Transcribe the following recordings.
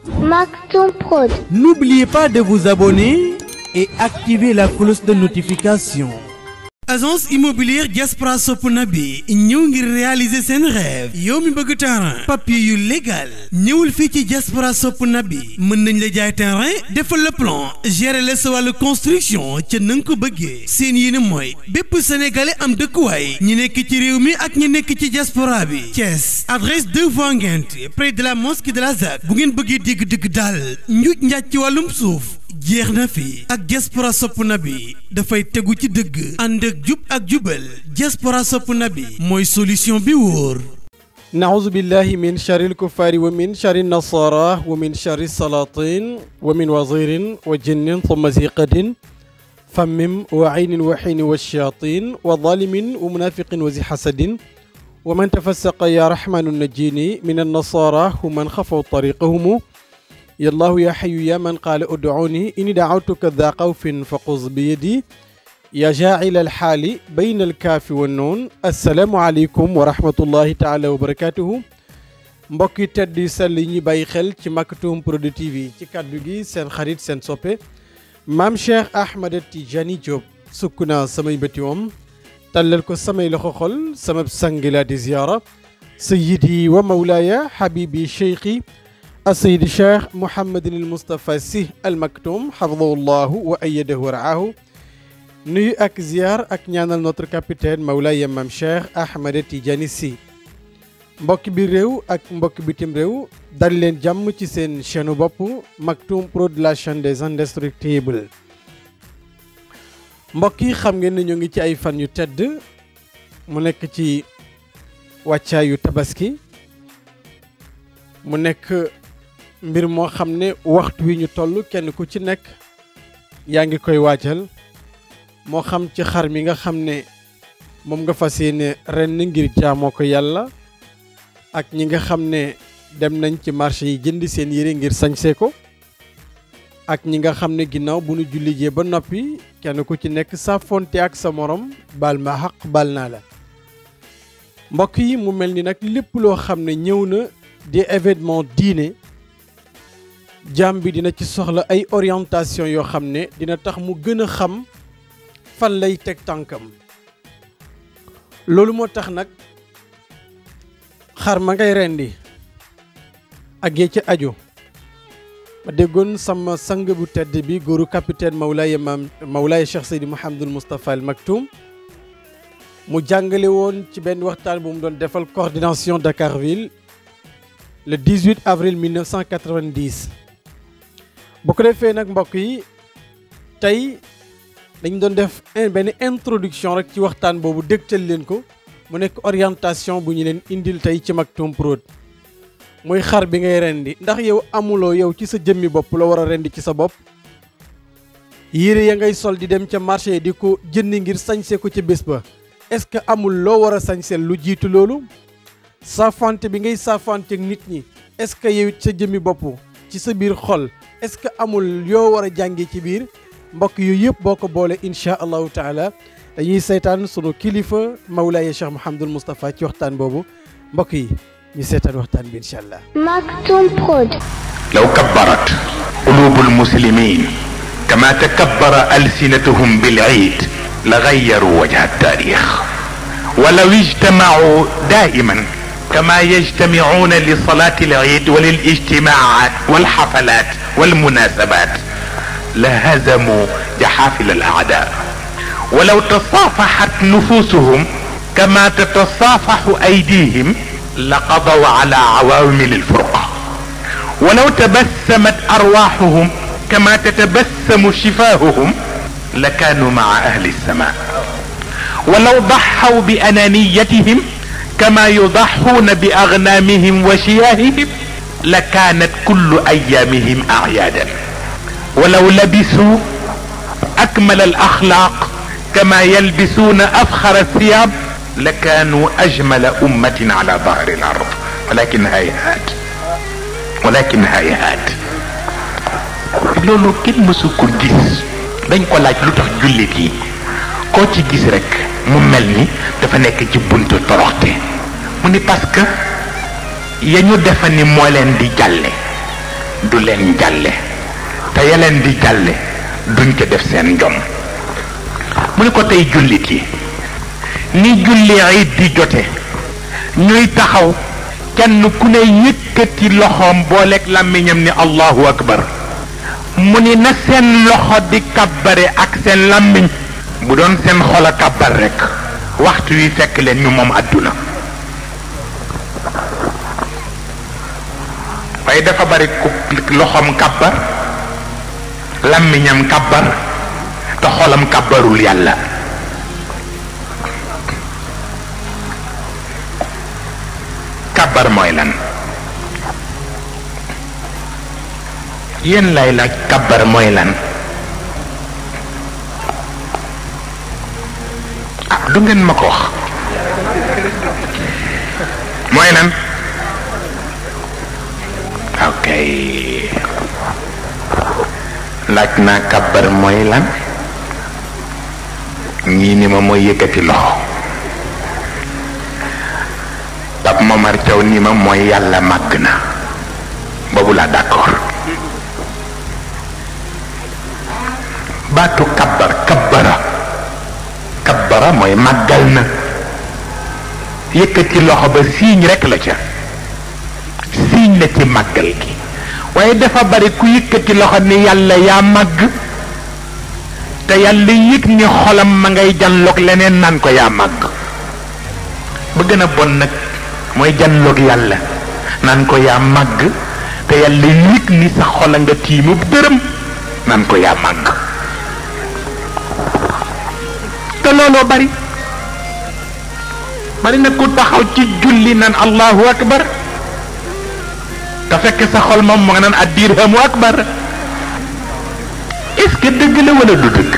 Maktoum Prod. N'oubliez pas de vous abonner et activer la cloche de notification. agence immobilière Diaspora sopp na bi ñëw ngir réaliser seen rêve yow mi bëgg terrain papier yu légal ñëwul fii ci Diaspora sopp na bi mën nañ la jaay terrain defal le plan gérer la sa wàllu construction ca na nga ko bëggee seen yéene mooy bépp sénégalais am dëkkuwaay ñi nekk ci réew mi ak ñi nekk ci diaspora bi Thiès adresse 2 voies Nguinth près de la mosquée de la ZAC bu ngeen bëggee dégg dëgg daal njuuj njaaj ci wàllum suuf jeex na fi ak diaspora sopp na bi dafay tegu ci dëgg ànd ak jub ak jubal diaspora sopp na bi mooy solution bi wóor naouzu billahi min shari lkuffari wa min shari nasara wa min shari salatin wa min wazirin wa jinnin thumma ziqatin fammim wa aynin wa xiini wa shayatin wa zalimin wa munafiqin wa zi hasadin wa man tafassaqa ya rahmanu najini min annasara hu man xafaw tariqahumu yallahu ya xayu ya man qaala ud'uuni inni da'awtuka daa xawfin fa xuz bi yadi ya jaacila alxaali bayna alkaafi wa noon assalaamu aleykum wa rahmatullahi taala wa barakatuhu mbokki tedd yi sell yi ñuy bàyyi xel ci Maktoum Prod TV ci kàddu gi seen xarit seen soppe maam Cheikh Ahmed Tidiane Diop sukk naa samay bëti moom tàllal ko samay loxo xol sama sangi laa di ziyaara sayyidi wa mawlaaya habibi cheikhi السيد الشيخ محمد المصطفى سي المكتوم حفظه الله وأيده ورعاه nuyu ak ziar ak ñaanal notre capitaine Mawlaaya Mam Cheikh Ahmed Tidiane Sy mbokki biir réew ak mbokki bitim réew dal leen jàmm ci seen chaîne bopp Maktoum Prod la chaîne des indestructibles mbokk yi xam ngeen ne ñu ngi ci ay fan yu tedd mu nekk ci wàccaayu tabaski mu nekk mbir moo xam ne waxtu wi ñu toll kenn ku ci nekk yaa ngi koy waajal moo xam ci xar mi nga xam ne moom nga fas yéene ren ngir jaamoo ko yàlla ak ñi nga xam ne dem nañ ci marché yi jënd seen yére ngir sañse ko ak ñi nga xam ne ginnaaw bu nu jullijee ba noppi kenn ku ci nekk sa fonte ak sa morom baal ma xaq baal naa la mbokk yi mu mel ni nag lépp loo xam ne ñëw na di événement diine jaam bi dina ci soxla ay orientation yoo xam ne dina tax mu gën a xam fan lay teg tànkam loolu moo tax nag xar ma ngay rendi ak yee ci aju ma déggoon sama sang bu tedd bi góoru capitaine Mawlaaya maam Mawlaaya Cheikh Seydi Mouhamadul Moustapha al Maktoum mu jàngale woon ci benn waxtaan bu mu doon defal coordination Dakarville le 18 avril 1990 bu ko defee nag mbokk yi tey dañ doon def benn introduction rek ci waxtaan boobu dégtal leen ko mu nekk orientation bu ñu leen indil tey ci Maktoum Prod muy xar bi ngay rendi ndax yow amuloo yow ci sa jëmmi bopp la war a rendi ci sa bopp yére ya ngay sol di dem ca marché di ko jëndi ngir sañse ko ca bés ba est-ce que amul loo war a sañseel lu jiitu loolu saafante bi ngay saafante ak nit ñi est-ce que yow sa jëmmi bopp ci sa biir xol est-ce que amul yoo war a jàngee ci biir mbokk yooyu yëpp boo ko boole incha allahu taala dañuy seetaan sunu kilifa Mawlaaya Cheikh Mouhamadul Moustapha ci waxtaan boobu mbokk yi ñu seetaan waxtaan bi incha allah. Maktoum Prod. لو كبرت قلوب المسلمين كما تكبر ألسنتهم بالعيد لغيروا وجه التاريخ ولو اجتمعوا دائما كما يجتمعون لصلاة العيد وللاجتماعات والحفلات والمناسبات لهزموا جحافل الأعداء ولو تصافحت نفوسهم كما تتصافح أيديهم لقضوا على عوامل الفرقة ولو تبسمت أرواحهم كما تتبسم شفاههم لكانوا مع أهل السماء ولو ضحوا بأنانيتهم كما يضحون بأغنامهم وشياههم لكانت كل أيامهم أعيادا ولو لبسوا أكمل الأخلاق كما يلبسون أفخر الثياب لكانوا أجمل أمة على ظهر الأرض ولكن هيهات ولكن هيهات loolu kenn mësu ko gis dañ ko laaj lu tax jullit yi koo ci gis rek mu mel ni dafa nekk ci buntu toroxte mu ni parce que ya ñu defa ni moo leen di jàlle du leen jàlle te yeleen di jàlle duñ ca def seen njom mu ne ko tey jullit yi ni julli it di jote ñuy taxaw kenn ku ne yëkkati loxoom booleeg làmmiñam ni allahu akbar mu ni na seen loxo di kabbare ak seen làmmiñ bu doon seen xol a kabbar rek waxtu wi fekk leen ñu moom àdduna waaye dafa bari ku loxoom kabbar làmmiñam kabbar te xolam kabbarul yàlla kabbar mooy lan yéen lay laaj kabbar mooy lan ah du ngeen ma ko wax mooy lan ok laaj naa kabbar mooy lan ñii ni ma mooy yëkkati loxo Pape Momar Thiaw ni ma mooy yàlla màgg na boobu laa d'accord baatu kabbar kabbara kabbara mooy màggal na yëkkati loxo ba siiñ rekk la ca siiñ la ci màggal gi waaye dafa bari ku yëkkati loxo ni yàlla yaa màgg te yàlla yëg ni xolam ma ngay janloog leneen naan ko yaa màgg ba gën a bon nag mooy janloog yàlla naan ko yaa màgg te yàlla yëg ni sa xola nga tiimub dërëm naan ko yaa màgg te looloo bari bari na ku taxaw ci julli naan allahu akbar te fekk sa xol moom mu nga naan addirhamu akbar est-ce que dëgg la wala du dëgg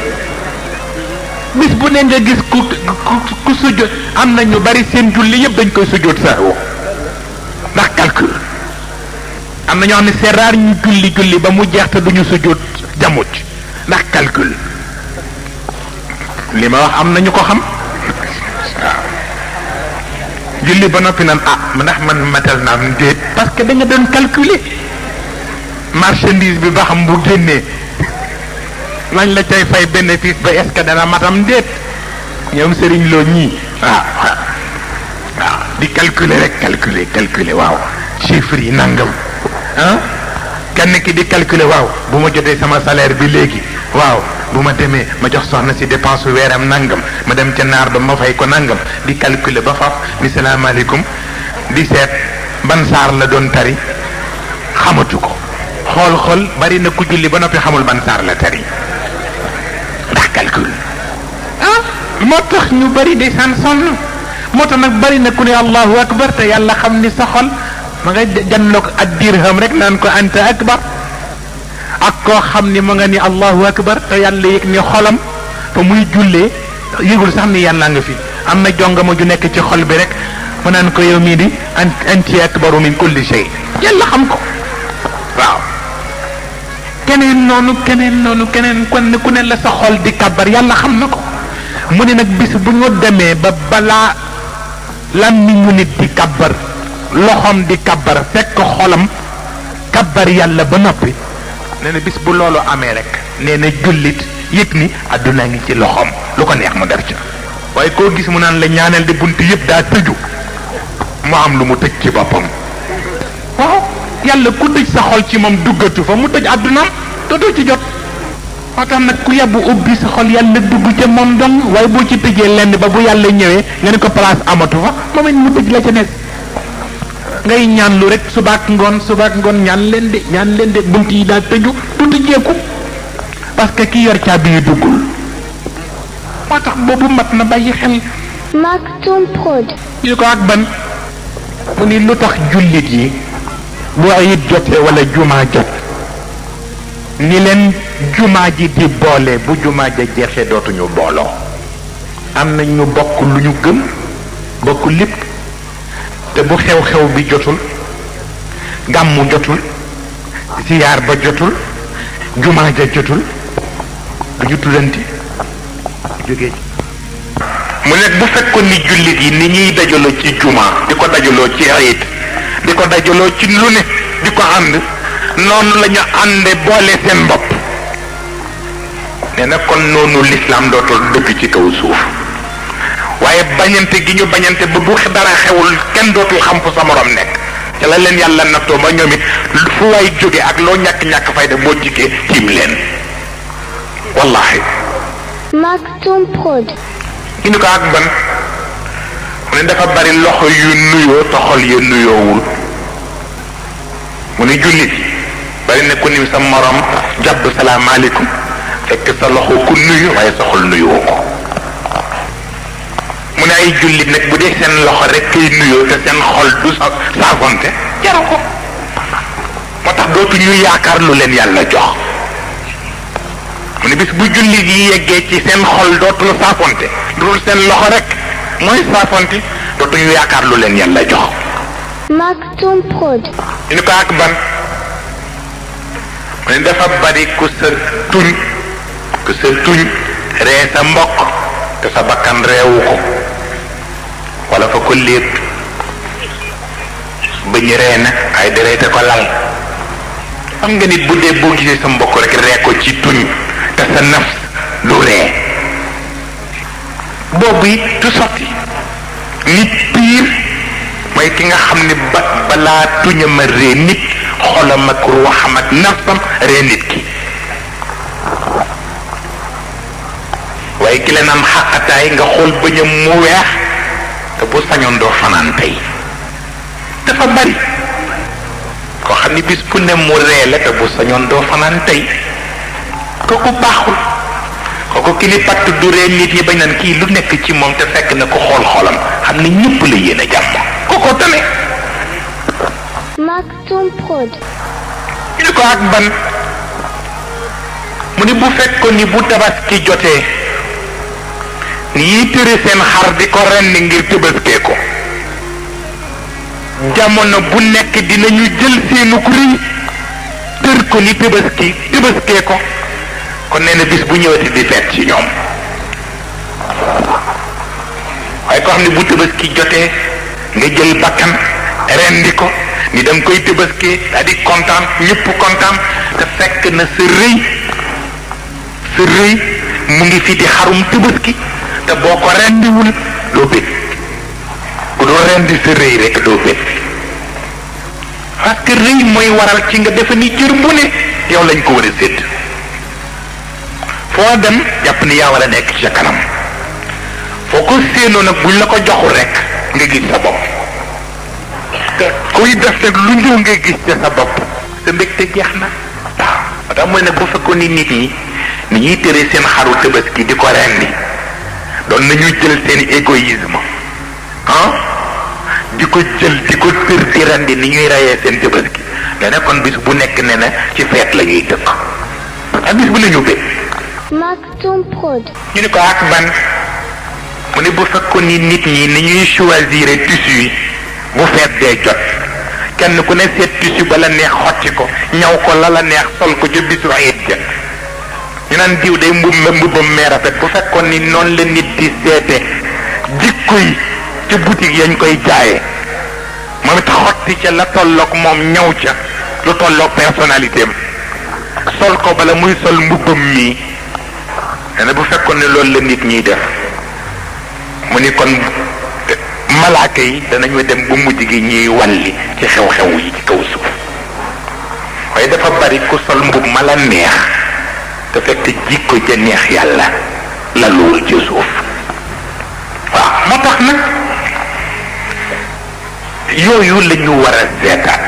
bis bu ne nga gis ku ku ku sujjóot am na ñu bari seen julli yëpp dañ koy sujjóot sahwu ndax calcul am na ñoo xam ne c'est rare ñu julli julli ba mu jeex te duñu sujjóot jamuj ndax calcul li ma wax am na ñu ko xam waaw julli ba noppi naan ah ndax man matal naa am déet parce que da nga doon calculer marchandise bi ba xam bu génnee lañ la cay fay bénéfice ba est-ce que dana matam déet ñoom sëriñ loo ñii waaw waaw di calculer rek calculer calculer waaw chiffres yi nangam ah kenn ki di calculer waaw bu ma jotee sama salaire bi léegi waaw bu ma demee ma jox soxna si dépense weeram nangam ma dem ca naar ba ma fay ko nangam di calculer ba faf ni salaamaaleykum di seet ban saar la doon tari xamatu ko xool xool bari na ku julli ba noppi xamul ban saar la tari ndax calcul ah moo tax ñu bari di san sonn moo tax nag bari na ku ne allahu akbar te yàlla xam ni sa xol ma nga janloog ak dirham rek naan ko anta akbar ak koo xam ni ma nga ni allahu akbar te yàlla yëg ni xolam fa muy jullee yëgul sax ni yàlla nga fi am na jongama ju nekk ci xol bi rek mu naan ko yow mii di anti akbaru min kulli shay yàlla xam ko waaw keneen noonu keneen noonu keneen kon ku ne la sa xol di kabar yàlla xam na ko mu ne nag bis bu ñu demee ba balaa làmmiñu nit di kabar loxoom di kabar fekk xolam kabar yàlla ba noppi nee na bis bu loolu amee rek nee na jullit yëg ni àdduna ngi ci loxoom lu ko neex mu def ca waaye koo gis mu naan la ñaanal di bunt yëpp daa tëju mu am lu mu tëj ci boppam waaw yàlla ku tëj sa xol ci moom duggatu fa mu tëj àddunaam dootoo ci jot moo tax nag ku yebbu ubbi sa xol yàlla dugg ca moom dong waaye boo ci tëjee lenn ba bu yàlla ñëwee nga ne ko place amatu fa moom it mu tëj la ca nekk ngay ñaan lu rek subaak ngoon subaak ngoon ñaan leen de ñaan leen de bunt yi daa tëju du tëjeeku parce que ki yor caabi yi duggul moo tax boobu mat na bàyyi xel Maktoum Prod. ñu ko ak ban mu ni lu tax jullit yi bu ayit jotee wala jumaa jot ni leen jumaa ji di boole bu jumaa ja jeexee dootuñu booloo am na ñu bokk lu ñu gëm bokk lépp te bu xew-xew bi jotul gàmmu jotul siyaar ba jotul jumaa ja jotul du ñu tuddanti jógee mu nekk bu fekkoon ni jullit yi ni ñuy dajaloo ci jumaa di ko dajaloo ci ayit di ko dajaloo ci lu ne di ko ànd noonu la ñu ànde boole seen bopp nee na kon noonu lislaam dootul dëgg ci kaw suuf waaye bañante gi ñu bañante ba bu dara xewul kenn dootul xam fu sa morom nekk ca la leen yàlla nattoo ba ñoom it fu waay jóge ak loo ñàkk-ñàkk fayda boo jikkee tiim leen wallahi Maktoum Prod. ñu ni ko ak ban mu ne dafa bari loxo yu nuyoo te xol yu nuyoowul mu ne jullit bari na ku ni sa morom jàpp salaamaaleykum fekk sa loxo ku nuyu waaye sa xol nuyoo ko mu ne ay jullit nag bu dee seen loxo rek kay nuyoo te seen xol du sa saafonte jaru ko moo tax dootu ñu yaakaar lu leen yàlla jox mu ne bis bu jullit yi yeggee ci seen xol dootul saafonte dul seen loxo rek mooy saafonte dootu ñu yaakaar lu leen yàlla jox Maktoum Prod. ñu ni ko ak ban mu ne dafa bari ku sa tuñ ku sa tuñ ree sa mbokk te sa bakkan reewu ko wala fa ko lépp bëñ ree na ay dereete ko lal xam nga nit bu dee boo gisee sa mbokk rek ree ko ci tuñ te sa nafs du ree boobu it du sotti nit piir mooy ki nga xam ne ba balaa tuñam a ree nit xolam ak ruuxam ak nafsam ree nit ki waaye ki leen am xaqataay nga xool bëñam mu weex te bu sañoon doo fanaan tey dafa bari koo xam ni bis bu ne mu ree la te bu sañoon doo fanaan tey kooku baaxul kooku ki ni patt du ree nit ñi bañ naan kii lu nekk ci moom te fekk na ko xool xolam xam ni ñëpp la yéen a jàmm kooko tane Maktoum Prod. ñu ni ko ak ban mu ni bu fekkoon ni bu tabaski jotee ñiy tëre seen xar di ko rendi ngir tëbaskee ko jamono bu nekk dinañu jël seenu ku rëy tër ko ni tëbaski tëbaskee ko kon nee na bis bu ñëwati di feet ci ñoom waaye ko xam ne bu tëbaski jotee nga jël bakkan rendi ko ni da nga koy tëbaskee daa di kontaan ñëpp kontaan te fekk na sa rëy sa rëy mu ngi fi di xarum tëbaski te boo ko rendiwul doo bég bu doo rendi sa rëy rek doo bég parce que rëy mooy waral ci nga defe ni cër bu ne yow lañ ko war a sédd foo dem jàpp ni yaa war a nekk ci sa kanam foo ko séenoo nag buñ la ko joxul rek nga gis sa bopp te kuy def nag lu ñëw nga gis ca sa bopp sa mbégte jeex na waaw moo tax mooy nag bu fekkoon ni nit ñi ni ñuy tëree seen xaru tabaski di ko rendi doon nañu jël seen égoïsme ah di ko jël di ko tër di rendi ni ñuy reyee seen tabaski nee na kon bis bu nekk ne na ci feet la ñuy dëkk ak bis bu la ñu bég Maktoum Prod. ñu ni ko ak ban mu ne bu fekkoon ni nit ñi ni ñuy choisir tissu yi bu feet dee jot kenn ku ne seet tissu ba la neex xotti ko ñaw ko la la neex sol ko ca bisu ayit ja ñu naan diw day mbub mbubbam mee rafet bu fekkoon ni noonu la nit di seete jikko yi ca boutique yañ koy jaayee moom it xotti ca la tolloog moom ñaw ca lu tolloog personnalité am sol ko bala muy sol mbubbam mii nee na bu fekkoon ne loolu la nit ñiy def mu ni kon malaaka yi danañu dem bu mujj gi ñuy walli ci xew-xew yi ci kaw suuf waaye dafa bari ku sol mbub ma la neex te fekk jikko ja neex yàlla la luwul ci suuf waaw moo tax nag yooyu la ñu war a seetaat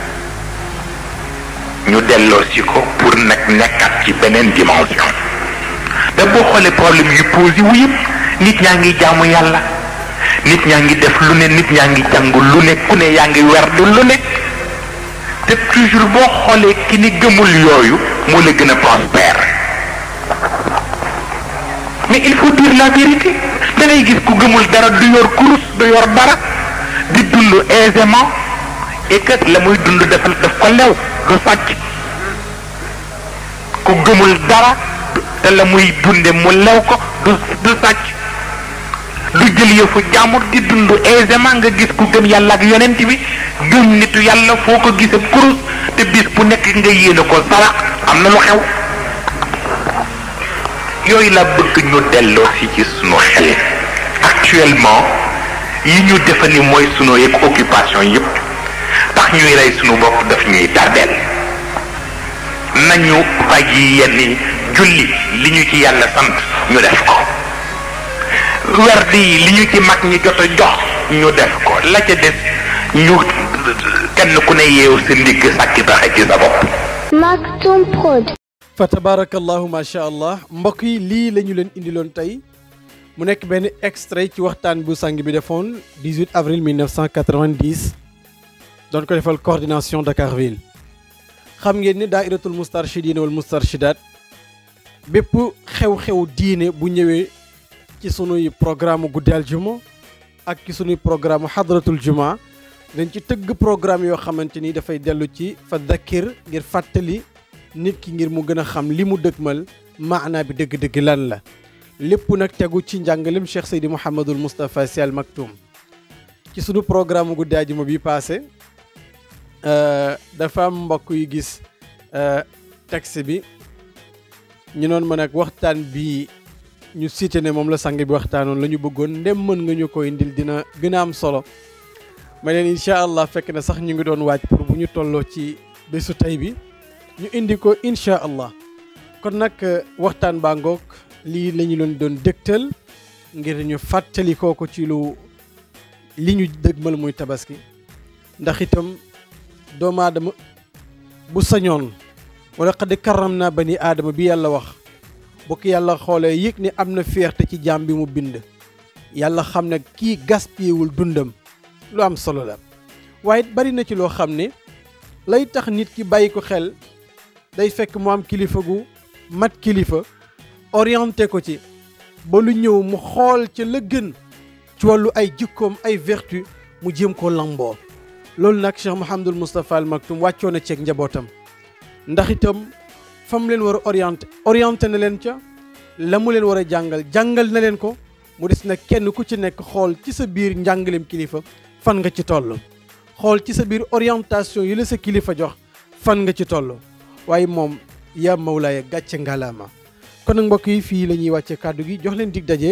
ñu delloo si ko pour nag nekkat ci beneen dimension te boo xoolee problème yu posé wu yëpp nit ñaa ngi jaamu yàlla nit ñaa ngi def lu ne nit ñaa ngi jàng lu ne ku ne yaa ngi werdu lu ne te toujours boo xoolee ki ni gëmul yooyu moo la gën a prospère mais il faut dire la vérité da ngay gis ku gëmul dara du yor kurus du yor dara di dund aisément et que la muy dund defal daf ko lew du sàcc ku gëmul dara te la muy dunde mu lew ko du du sàcc du jël yëfu jàmbur di dund aisément nga gis ku gëm yàlla ak yonent bi gëm nitu yàlla foo ko gisee kurus te bis bu nekk nga yéene ko sarax am na lu xew yooyu la bëgg ñu delloo si ci sunu xel actuellement yi ñu defe ni mooy sunu yëg occupation yëpp tax ñuy rey sunu bopp daf ñuy tardeel nañu bàyyi yenn julli li ñu ci yàlla sant ñu def ko werd yi li ñu ci mag ñi jot a jox ñu def ko la ca des ñu kenn ku ne yeewu sa ndigg sàkki taxe ci sa bopp Maktoum Prod. fa tabarakallahu macha allah mbokk yi lii la ñu leen indiloon tey mu nekk benn extrait ci waxtaan bu sang bi defoon 18 avril 1990 doon ko defal coordination Dakar Ville xam ngeen ni daairatul mustarshidina wal mustarshidat bépp xew-xew diine bu ñëwee ci sunuy programme guddi aljuma ak ci sunuy programme hadratul juma dañ ci tëgg programme yoo xamante ni dafay dellu ci fa dakkir ngir fàttali nit ki ngir mu gën a xam li mu dëgmal maanaa bi dëgg-dëgg lan la lépp nag tegu ci njàngalem Cheikh Seydi Mouhamadul Moustapha Sy Al Maktoum ci sunu programme guddi àjjuma bi passé dafa am mbokk yu gis texte bi ñu noon ma nag waxtaan bi ñu cité ne moom la sang bi waxtaanoon la ñu bëggoon ndem mën nga ñu ko indil dina gën a am solo ma leen incha allah fekk na sax ñu ngi doon waaj pour bu ñu tolloo ci bésu tey bi ñu indi ko incha allah kon nag waxtaan baa ngoog lii la ñu leen doon dëgtal ngir ñu fàttali ko ci lu li ñu dëgmal muy tabaski ndax itam doomu aadama bu sañoon wala xad karam naa bani aadama bi yàlla wax bokk yàlla xoolee yëg ni am na fierté ci jaam bi mu bind yàlla xam ne kii gaspiyewul dundam lu am solo la waaye bari na ci loo xam ne lay tax nit ki bàyyi ko xel day fekk mu am kilifa gu mat kilifa orienté ko ci ba lu ñëw mu xool ca la gën ci wàllu ay jikkoom ay vertu mu jéem koo lamboo loolu nag Cheikh Mouhamadul Moustapha Al Maktoum wàccoo na ceeg njabootam ndax itam fa mu leen war a orienté orienté na leen ca la mu leen war a jàngal jàngal na leen ko mu des nag kenn ku ci nekk xool ci sa biir njàngaleem kilifa fan nga ci toll xool ci sa biir orientation yi la sa kilifa jox fan nga ci toll waaye moom yaa mawlaaya gàcce ngalaama kon nag mbokk yi fii la ñuy wàcce kàddu gi jox leen dig daje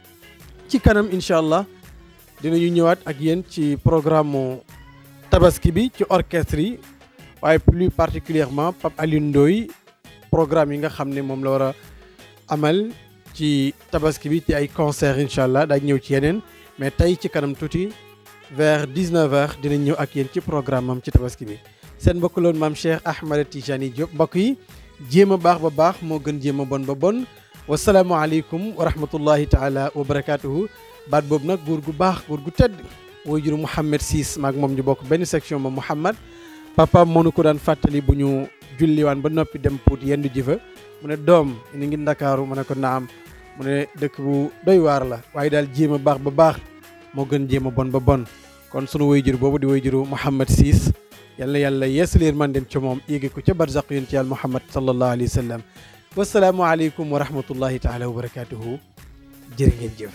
ci kanam incha allah dinañu ñëwaat ak yéen ci programme tabaski bi ci orchestre yi waaye plus particulièrement Pape Alioune Ndoye programme yi nga xam ne moom la war a amal ci tabaski bi ci ay concert incha allah daaj ñëw ci yeneen mais tey ci kanam tuuti vers 19h dinañ ñëw ak yéen ci programme am ci tabaski bi seen mbokk loon maam Cheikh Ahmed Tijani Diop mbokk yi jéem a baax ba baax moo gën jéem a bon ba bon wasalaamualeykum wa rahmatullahi taala wa barakaatuhu baat boobu nag góor gu baax góor gu tedd wooy juru Mouhamed Siis maag moom ñu bokk benn section ma Mouhamed papa moo nu ko daan fàttali bu ñu julliwaan ba noppi dem Pout yendu ji fa mu ne doom ni ngi ndakaaru mu ne ko naam mu ne dëkk bu doy waar la waaye daal jéem a baax ba baax moo gën jéem a bon ba bon kon sunu wayjur boobu di wayjuru Mouhamed Siis yàlla yàlla yeesaleen man dem ca moom yéegi ko ca barzaq yonent yàlla Muhammad sallallahu alayhi wa sallam wasalaamualeykum wa rahmatullahi taala wa barakatuhu jërë ngeen jëf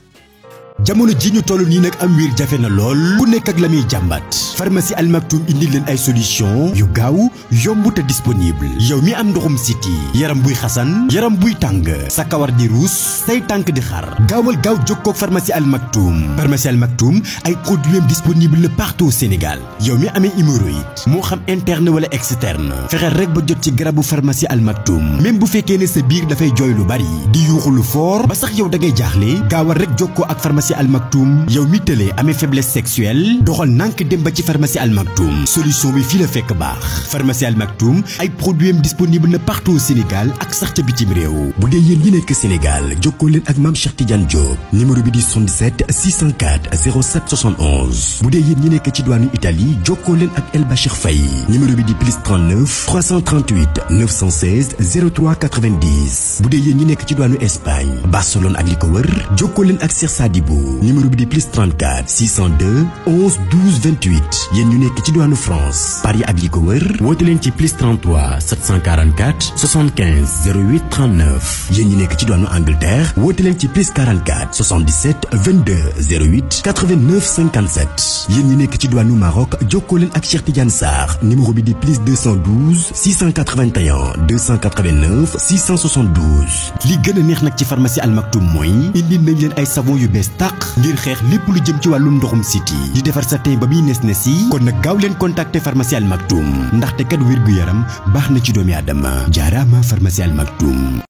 jamono ji ñu toll nii nag am wiir jafe na lool ku nekk ak la muy jàmbat pharmacie Al Maktoum indi leen ay solution yu gaaw yomb te disponible yow mi am ndoxum siti yaram buy xasan yaram buy tàng sa kawar di ruus say tànk di xar gaawal gaaw jokkoo ak pharmacie Al Maktoum pharmacie Al Maktoum ay produits disponible na partout au Sénégal yow mi amee hémorroïde moo xam interne wala externe fexeel rek ba jot ci garabu pharmacie Al Maktoum même bu fekkee ne sa biir dafay jooy lu bari di yuuxu lu fort ba sax yow da ngay jaaxle gaawal rek jokkoo ak pharmacie Al Maktoum yow mi tëlee amee faiblesse sexuelle doxal nànk dem ba ci pharmacie Al Maktoum solution bi fii la fekk baax pharmacie Al Maktoum ay produits am disponible na partout au Sénégal ak sax ca bitim réew bu dee yéen ñi nekk Sénégal jokkoo leen ak maam Cheikh Tidiane Diop numéro bi di 77 604 07 71 bu dee yéen ñi nekk ci diwaanu Italie jokkoo leen ak El Bachir Faye numéro bi di plus 39 338 916 03 90 bu dee yéen ñi nekk ci diwaanu Espagne Barcelone ak li ko wër jokkoo leen ak Cheikh Sadibou Ndakaaru numéro bi di plus 34 602 11 12 28 yéen ñu nekk ci diwaanu France Paris ak li ko wër woote leen ci plus 33 744 75 08 39 yéen ñu nekk ci diwaanu Angleterre woote leen ci plus 44 77 22 08 89 57 yéen ñu nekk ci diwaanu Maroc jokkoo leen ak Cheikh Tidiane Sarr numéro bi di plus 212 681 289 672 li gën a neex nag ci pharmacie Al Maktoum mooy indi nañ leen ay savon yu bees tàq ngir xeex lépp lu jëm ci wàllum ndoxum siti di defar sa teen ba muy nes nes yi kon nag gaaw leen contacter pharmacie Al Maktoum ndaxte kat wér gu yaram baax na ci doomi aadama jaaraama pharmacie Al Maktoum